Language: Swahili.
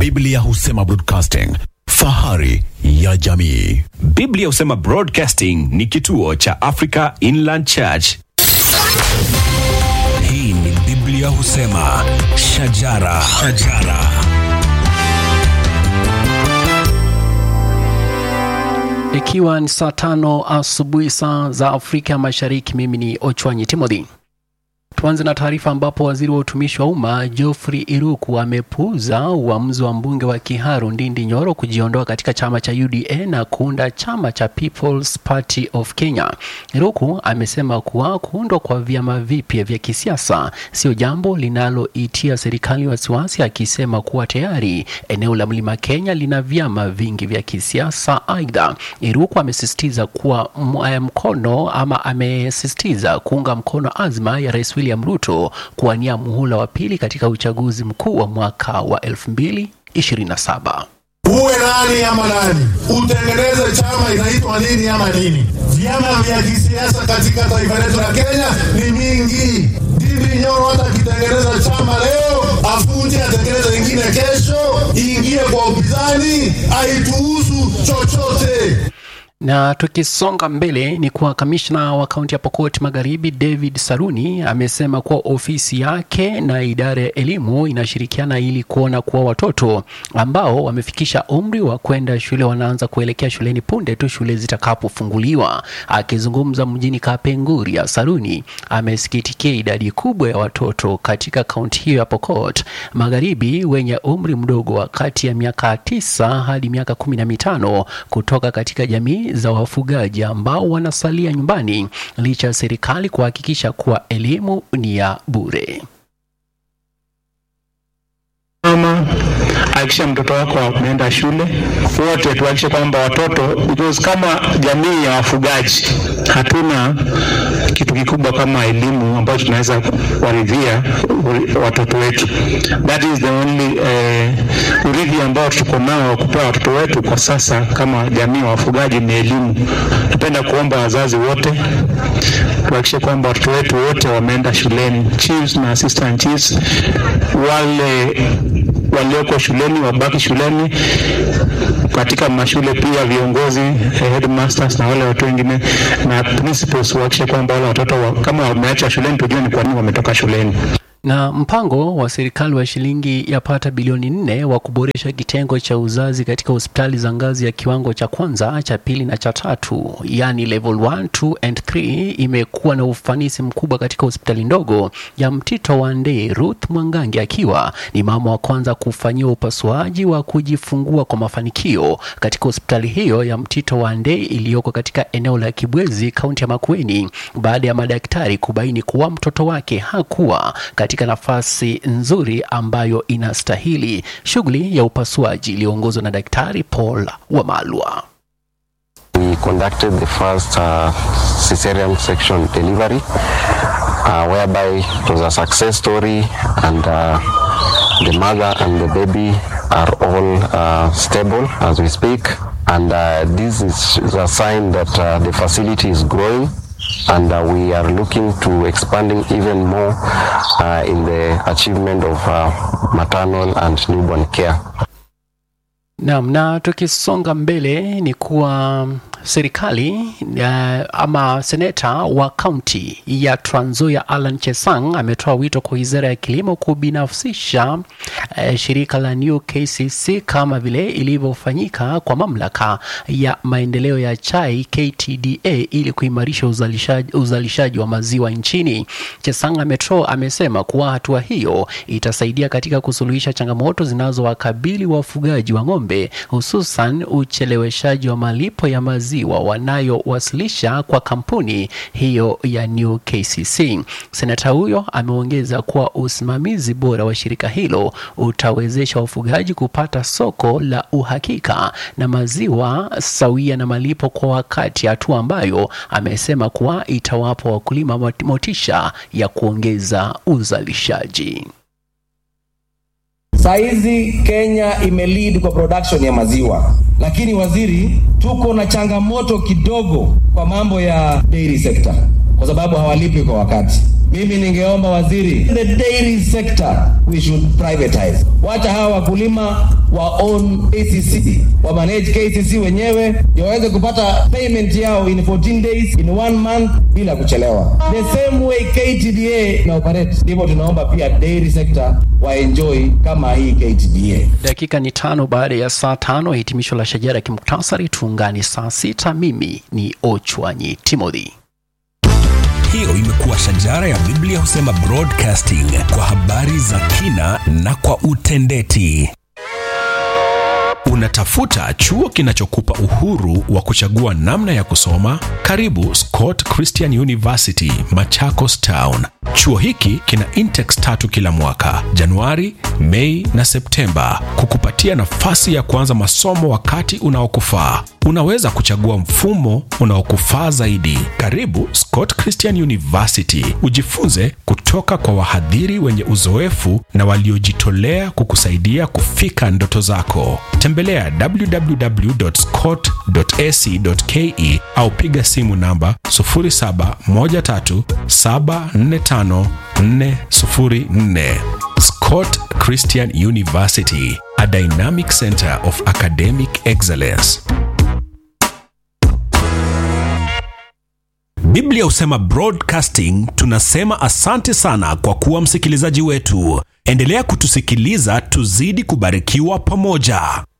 Biblia husema broadcasting, fahari ya jamii. Biblia husema Broadcasting ni kituo cha Africa Inland Church. Hii ni Biblia husema shajara, shajara. Ikiwa ni saa tano asubuhi saa za Afrika Mashariki, mimi ni Ochwanyi Timothy. Tuanze na taarifa ambapo waziri wa utumishi wa umma Geoffrey Iruku amepuuza uamuzi wa mbunge wa Kiharu Ndindi Nyoro kujiondoa katika chama cha UDA na kuunda chama cha People's Party of Kenya. Iruku amesema kuwa kuundwa kwa vyama vipya vya kisiasa sio jambo linaloitia serikali wasiwasi, akisema kuwa tayari eneo la Mlima Kenya lina vyama vingi vya kisiasa. Aidha, Iruku amesisitiza kuwa m- mkono ama amesisitiza kuunga mkono azma ya Rais William Ruto kuwania muhula wa pili katika uchaguzi mkuu wa mwaka wa 2027. uwe nani ama nani, utengeneze chama inaitwa nini ama nini. Vyama vya kisiasa katika taifa letu la Kenya ni mingi. Ndindi Nyoro hata akitengeneza chama leo, afunje atengeneze ingine kesho, iingie kwa upinzani, aituhusu chochote. Na tukisonga mbele ni kuwa kamishna wa kaunti ya Pokot Magharibi David Saruni amesema kuwa ofisi yake na idara ya elimu inashirikiana ili kuona kuwa watoto ambao wamefikisha umri wa kwenda shule wanaanza kuelekea shuleni punde tu shule zitakapofunguliwa. Akizungumza mjini Kapenguria, Saruni amesikitikia idadi kubwa ya watoto katika kaunti hiyo ya Pokot Magharibi wenye umri mdogo wa kati ya miaka tisa hadi miaka kumi na mitano kutoka katika jamii za wafugaji ambao wanasalia nyumbani licha ya serikali kuhakikisha kuwa elimu ni ya bure. mama hakikisha mtoto wako ameenda shule wote tuhakikishe kwamba watoto because kama jamii ya wafugaji hatuna kitu kikubwa kama elimu ambayo tunaweza kuwaridhia watoto wetu that is the only eh, urithi ambao tuko nao wa kupea watoto wetu kwa sasa kama jamii ya wafugaji ni elimu napenda kuomba wazazi wote tuhakikishe kwamba watoto wetu wote wameenda shuleni chiefs na assistant chiefs wale walioko shuleni wabaki shuleni katika mashule pia viongozi eh, headmasters na wale watu wengine na principals wahakikishe kwamba wale watoto wa, kama wameacha shuleni tujue ni kwa nini wametoka shuleni Na mpango wa serikali wa shilingi yapata bilioni nne wa kuboresha kitengo cha uzazi katika hospitali za ngazi ya kiwango cha kwanza, cha pili na cha tatu, yani level 1, 2 and 3 imekuwa na ufanisi mkubwa katika hospitali ndogo ya Mtito wa Ndei. Ruth Mwangangi akiwa ni mama wa kwanza kufanyiwa upasuaji wa kujifungua kwa mafanikio katika hospitali hiyo ya Mtito wa Ndei iliyoko katika eneo la Kibwezi, kaunti ya Makueni, baada ya madaktari kubaini kuwa mtoto wake hakuwa katika nafasi nzuri ambayo inastahili. Shughuli ya upasuaji iliyoongozwa na Daktari Paul Wamalwa. We conducted the first uh, cesarean section delivery, uh, whereby it was a success story, and uh, the mother and the baby are all uh, stable as we speak. And uh, this is is a sign that uh, the facility is growing. And uh, we are looking to expanding even more uh, in the achievement of uh, maternal and newborn care. Naam, na tukisonga mbele ni kuwa serikali uh, ama seneta wa kaunti ya Trans Nzoia Alan Chesang ametoa wito kwa wizara ya kilimo kubinafsisha uh, shirika la New KCC kama vile ilivyofanyika kwa mamlaka ya maendeleo ya chai KTDA ili kuimarisha uzalishaji, uzalishaji wa maziwa nchini. Chesang ametoa amesema kuwa hatua hiyo itasaidia katika kusuluhisha changamoto zinazowakabili wafugaji wa ng'ombe hususan ucheleweshaji wa malipo ya maziwa wanayowasilisha kwa kampuni hiyo ya New KCC. Senata huyo ameongeza kuwa usimamizi bora wa shirika hilo utawezesha wafugaji kupata soko la uhakika na maziwa sawia na malipo kwa wakati, hatua ambayo amesema kuwa itawapa wakulima mot- motisha ya kuongeza uzalishaji. Saizi Kenya imelead kwa production ya maziwa, lakini waziri, tuko na changamoto kidogo kwa mambo ya dairy sector. kwa sababu hawalipi kwa wakati. Mimi ningeomba waziri, the dairy sector we should privatize. Wacha hawa wakulima wa own KCC, wa manage KCC wenyewe ndio waweze kupata payment yao in 14 days, in one month bila kuchelewa. The same way KTDA na operate, ndivyo tunaomba pia dairy sector wa enjoy kama hii KTDA. Dakika ni tano baada ya saa tano, hitimisho la shajara ya kimuktasari. Tuungane saa sita. Mimi ni Ochwanyi Timothy. Hiyo imekuwa shajara ya Biblia husema broadcasting kwa habari za kina na kwa utendeti. Unatafuta chuo kinachokupa uhuru wa kuchagua namna ya kusoma? Karibu Scott Christian University, Machakos Town. Chuo hiki kina intakes tatu kila mwaka, Januari, Mei na Septemba, kukupatia nafasi ya kuanza masomo wakati unaokufaa. Unaweza kuchagua mfumo unaokufaa zaidi. Karibu Scott Christian University, ujifunze kutoka kwa wahadhiri wenye uzoefu na waliojitolea kukusaidia kufika ndoto zako. Tembelea www.scott.ac.ke au piga simu namba 0713745404. Scott Christian University, a dynamic center of academic excellence. Biblia husema broadcasting. Tunasema asante sana kwa kuwa msikilizaji wetu. Endelea kutusikiliza, tuzidi kubarikiwa pamoja.